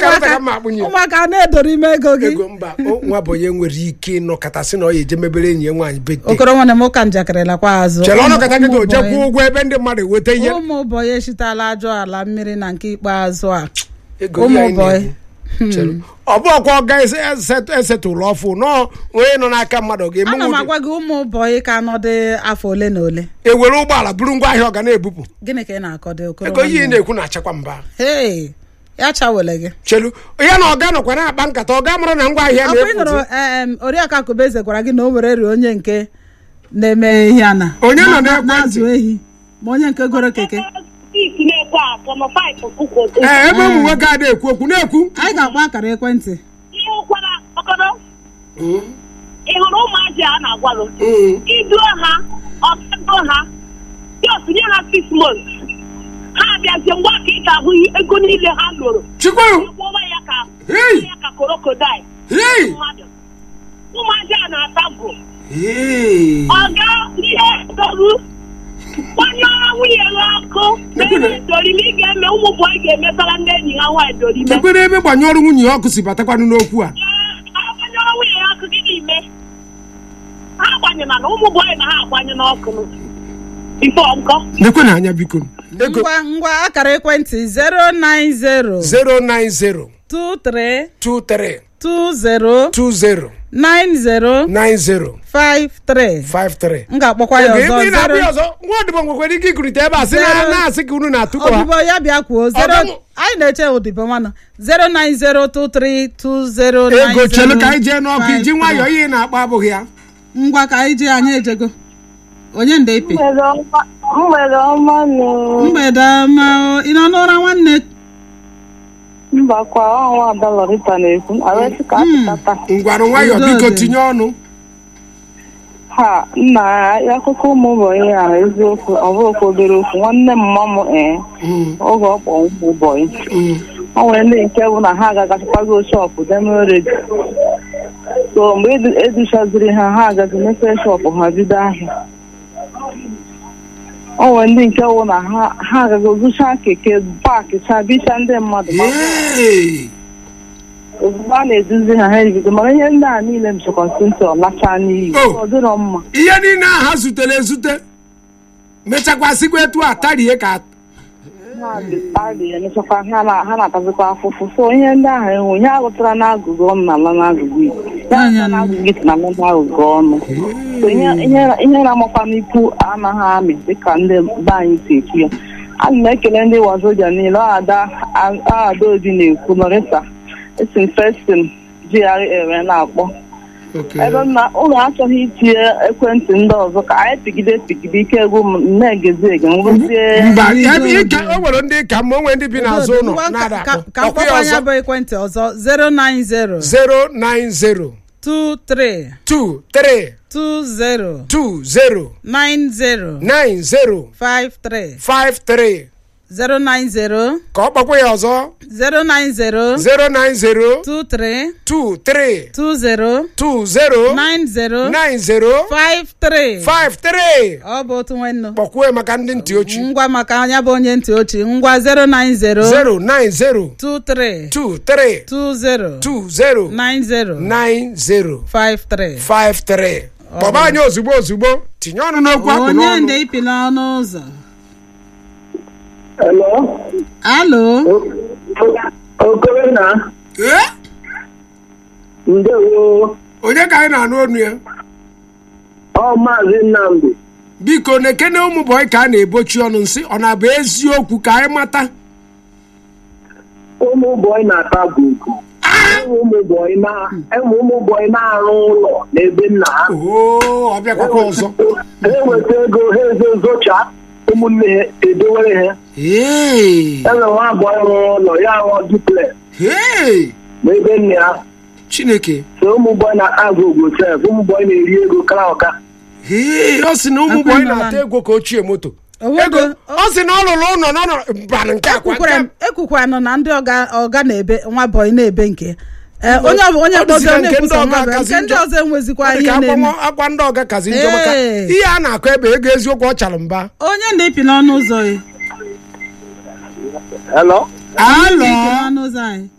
karịta ka mma akpụnye ya. ụmụaka na-edoro ime ego gị ego mba o- nwa bụ onye nwere ike ịnọkọtasị na ọ ya eje mebere enyi ya nwaanyị bete okoro nwanne m ụka njakịrị lakwa azụ chere Ụmụ- ọnọkọta gị ụmụ ga-eje bọyị- kwụọ ụgwọ ebe ndị mmadụ eweta ihe ụmụ bọyị eshitala ajọ ala mmiri na nke ikpeazụ a ego ụmụ ya anyị bọyị. na-ekwu. Chere. ọ bụ ọkwa ọga esetụlụ ọfụ nọọ onye nọ n'aka mmadụ ana m ga-emenwu agwa gị ụmụ bọyị ka nọdị afọ ole na ole ewere ụgbọala buru ngwa ahịa ọ ga na-ebupụ gịnị ka ị na-akọdo okoro ego ihe ị nwanne m? na-ekwu na-achakwa mba Hey, ya chawele gị chelu ya na ọga nọkwa na-akpa nkata ọga mụrụ na ngwa ahịa ọkwa ị nụrụ na-efu em, oriakụ akụbeze gwara gị na o were rie onye nke na-eme ihe a na Onye nọ na- n'ekwentị? na-azụ ehi ma onye nke goro keke isi na-ekwe akọ ma paịpụ kụkwo ee ebe ụmụ nwoke a na-ekwu okwu na-ekwu anyị ga-akpọ akara ekwentị ihe ụkwara ọkọdọ ị hụrụ ụmụazị a na-agwalụ Mm. iduo ha ọgago ha jos nye ha six months ha abịazie ngwa ka ị ga-ahụ ego niile ha lụrụ chukwu gwọwa ya ka Hey! ya ka krokodil Hey! mmadụ ụmụazị a na-ata bụ Hey! ọga ihe toru gbanyụọ nwunye ha ọkụ na-eme dorime ị ga-eme ụmụ bọyị ga-emetara ndị enyi ha nwaanyị dorime chekwere ebe gbanye ọrụ nwunye ya ọkụ si batakwanụ n'okwu a agbanyụọ nwunye ya ọkụ gị n'ime ha agbanyela na ụmụ bọyị na ha agbanye n'ọkụ ifo nkọ nekwe na anya biko ego ngwa ngwa akara ekwentị 090 090 23 23 20 20 90 90 53 53 m ga-akpọkwa ya ebe ị na-abịa ọzọ ọzọ nwa odibo nwekwara ike ikurite ebe a sị na Zero- na-asị ka unu na-atụkọ ha odibo ya bịa kwuo zero Ọdọmụ- anyị na-eche odibo mana 0902320 ego chelu ka anyị jee n'ọkụ iji nwayọọ ihe ị na-akpọ abụghị ya ngwa ka anyị jee anyị ejego onye nde ipe mgbede ọma nụ mgbede ọma o. ị nọ n'ụra nwanne mba kwa ọnwa ada lọrịta na-ekwu arịsị ka apụtata ngwanụ nwayọọ Udo biko dị. tinye ọnụ ha nna ya akụkọ ụmụ ụbọyị a eziokwu ọ bụ okwu obere okwu nwanne m mma m ee Mm, oge ọ kpọ ụmụ ụbọyị mm. ọ nwere ndị nke bụ na ha agagasịkwago shọpụ demeredi so mgbe edu- educhaziri ha ha agazi mepee shọpụ ha bido ahịa o nwere ndị nke bụ na ha ha agaghị zụcha keke paakị cha bicha ndị mmadụ ma Hey! ozugbo a na-eduzi ha ha ebido mana ihe ndị a niile m chọkwa ntị ọlacha n'iyi Oh. ọ dịrọ mma ihe niile ahụ ha zutere ezute mechakwasịkwa etu a tarie ka ha dị adị emechakwa ha na- ha na-atazikwa afụfụ so ihe ndị ahụ enwe ihe agụtara n'agụgụ ọnụ na ala n'agụgụ igbo ya agụtara n'agụgụ iti na ala n'agụgụ ọnụ so ihe ihe- ihe na-amakwa n'ikwu anaghị amị dịka ndị be anyị si ekwu ya ana m ekele ndị wazobia niile ọ ada a- ada obi na-ekwu lọrịta esi m festin GRA wee na-akpọ ebe m na ụlọ achọghị itinye ekwentị ndị ọzọ ka anyị pigide pigide ike egwu m na-egezi ege ngwụzie mba ebe ịka o nwere ndị ka mma o nwere ndị bi n'azụ ụlọ Ngwa, na-ada ka- akpọ ka ọkwa ya mkpọkwa anya ọzọ bụ ekwentị ọzọ 090 090 23 23 20 20 90 90 53 53 090 ka ọ kpọkwa ya ọzọ 090 090 23 23 20 20 90 90 53 53 ọ bụ otu nwanne kpọkwuo ya maka ndị ntị ochie ngwa maka anya bụ onye ntị ochie ngwa 090 090 23 23 20 20 90 90 53 53 kpọba anyị ozugbo ozugbo tinye ọnụ n'okwu akpụ onye n'ọnụ nde ipi n'ọnụ ụzọ Hello? alo Okoro na ee ndewo onye ka anyị na-anụ ọnụ ya ọ maazị Nnamdi biko na-ekene ụmụ bọyị ka a na-ebochi ọnụ nsị ọ na-abụ eziokwu ka anyị mata ụmụ bọyị na-ata buku enwe ụmụ bọyị na- enwe ụmụ bọyị na-arụ ụlọ n'ebe nna ha oo ọ bịakwakwa ọzọ ha eweta ego ha ezo zocha ụmụnne ha edowere ha ee enwe nwa bọyị rụrụ ụlọ ya rụọ duplex ee n'ebe nne ha chineke so ụmụ bọyị na-ata gogo sef ụmụ bọyị na-eri ego kara ọka ee ọ sị na ụmụ Akwa bọyị nọ na-ata na- ego ka ochie moto Owego- ego ọ sị na ọ lụrụ ụlọ n'ọnọ banụ nke akwa ekwukwara m nke ekwukwanụ na ndị ọga ọga na-ebe nwa bọyị na-ebe nke Ee, onye ọbụ- onye Ọ dịzị kpọzi ka onye nke ndị kwusa ọga nwa bọyị kazi nke ndị njọ. ọzọ enwezikwa ọ dị ihe ka na-eme akwa akwa ndị ọga kazi njọ maka Ee. ihe a na-akọ ebe ego eziokwu ọ chara mba onye nde ipi n'ọnụ ụzọ ya hello Ipi alọ n'ọnụ ụzọ anyị